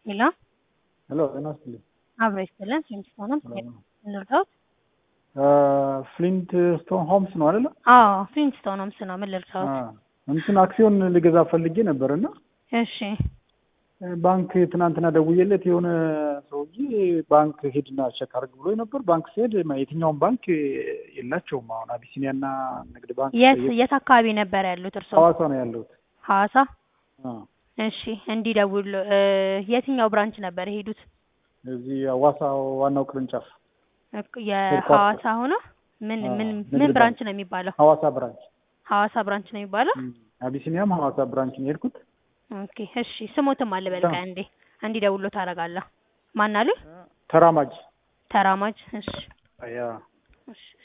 ሄሎ ሄሎ ጤና ይስጥልኝ። አብሮ ይስጥልን። ፍሊንት ስቶን ሆምስ እንርዳዎት? ፍሊንት ስቶን ሆምስ ነው አይደለ? አዎ ፍሊንት ስቶን ሆምስ ነው። ምን ልርዳዎት? እንትን አክሲዮን ልገዛ ፈልጌ ነበር እና እሺ ባንክ ትናንትና ደውዬለት የሆነ ሰውዬ ባንክ ሄድና ቼክ አድርግ ብሎ ነበር። ባንክ ሲሄድ የትኛውን ባንክ የላቸውም። አሁን አቢሲኒያና ንግድ ባንክ የት የት አካባቢ ነበር ያሉት እርስዎ? ሐዋሳ ነው ያለሁት። ሐዋሳ። አዎ። እሺ እንዲደውል የትኛው ብራንች ነበር የሄዱት? እዚህ ሐዋሳ ዋናው ቅርንጫፍ እክ- የሐዋሳ ሆኖ ምን አዎ፣ ምን ንግድ ምን ባንክ። ብራንች ነው የሚባለው? ሐዋሳ ብራንች። ሐዋሳ ብራንች ነው የሚባለው? እም፣ አቢሲኒያም ሐዋሳ ብራንች ነው የሄድኩት። ኦኬ እሺ ስሞትም አለ በልቃ እንዴ እንዲደውሎ ታደርጋለህ። ማን አሉ? ተራማጅ ተራማጅ። እሺ ያ እሺ